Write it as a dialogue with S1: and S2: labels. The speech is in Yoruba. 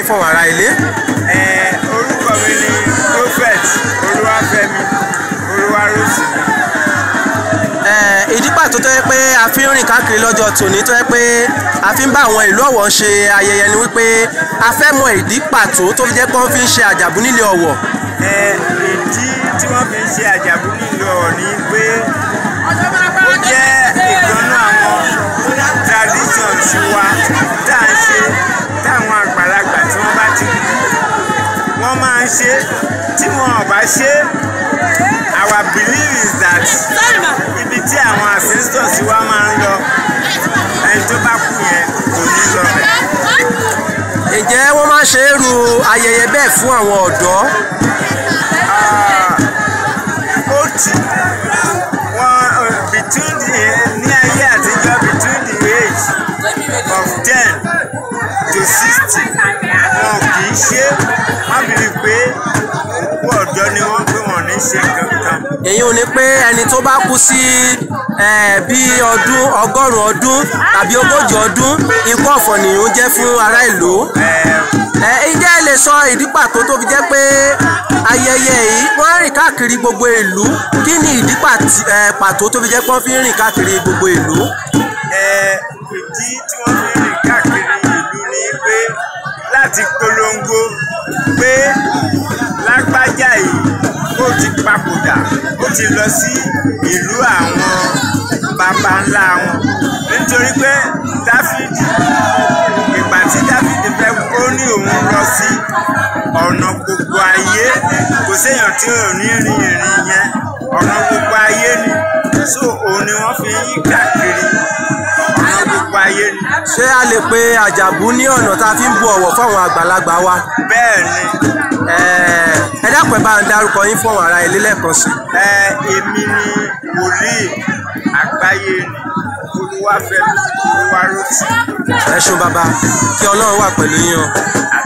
S1: fún àwọn ará ilé.
S2: Ẹ, orúkọ mi ni prophet olúwàfẹ́mi olúwarótìmí.
S1: Eh, ìdí pàtó tó yẹ pé a fi ń rìn káàkiri lọ́jọ́ tòní tó yẹ pé a fi ń bá àwọn ìlú Ọ̀wọ̀ ṣe ayẹyẹ ni wípé a fẹ́ mọ ìdí pàtó tó fi jẹ́ pé wọ́n fi ń ṣe àjàbú nílé Ọ̀wọ̀.
S2: Ẹ, ìdí tí wọ́n fi ń ṣe àjàbú nílò ọ̀ ni pé ó jẹ́ ìkànnú àwọn tradition tiwa tá à ń ṣe táwọn àgbàlagbà tí wọ́n bá ti kú wọ́n máa ń ṣe tí wọn ò bá ṣe our belief is that ibi tí àwọn ancestors wa máa ń lọ ẹni tó bá kú yẹn kò ní lọ bẹ̀.
S1: ǹjẹ́ wọ́n máa ń ṣe irú ayẹyẹ bẹ́ẹ̀ fún àwọn ọ̀dọ́?
S2: ó ti wọn between the ní ayé àtijọ́ between the age of ten to sixty wọn kì í ṣe wọn bìrì pé òkú ọ̀dọ́ ni wọ́n pé wọ́n ní ṣe kankan.
S1: èyí ò ní pé ẹni tó bá kú sí eh, bí ọdún ọgọ́rùn-ún ọdún tàbí ogójì ọdún ikú ọ̀fọ̀ nìyẹn jẹ́ fún ará ìlú. ẹ ǹjẹ́ ẹ lè sọ ìdí pàtó tó fi jẹ́ pé ayẹyẹ yìí wọ́n rìn káàkiri gbogbo ìlú kí ni ìdí pàtí- eh, pàtó tó fi jẹ́ pé wọ́n fi ń rìn káàkiri gbogbo ìlú.
S2: Ẹ, ìdí tí wọ́n fi ń rìn káàkiri ìlú ni pé láti polongo pé lágbájá yìí ó ti papòdà ó ti lọ sí ìlú àwọn baba ńlá wọn nítorí pé dáfídì ìgbà tí dáfídì fẹ́ ó ní òun lọ sí ọ̀nà gbogbo ayé kò séèyàn tí ò ní rin ìrìn yẹn ọ̀nà gbogbo ayé ni so òun ni wọ́n fi ń yí káàkiri ọ̀nà gbogbo ayé ni
S1: ṣé a lè pe àjàbú ní ọ̀nà tá a fi ń bu ọ̀wọ̀ fáwọn àgbàlagbà wa.
S2: bẹ́ẹ̀ ni
S1: Eh, ẹ dákun ẹ bá ń darúkọ yín fún àwọn ará ilé lẹ́ẹ̀kan sí i.
S2: ẹ èmi ni wòlíì àgbáyé ni olúwàfẹ́mi olúwarótì
S1: ẹ ṣeun bàbá kí ọlọ́run wà pẹ̀lú yín o.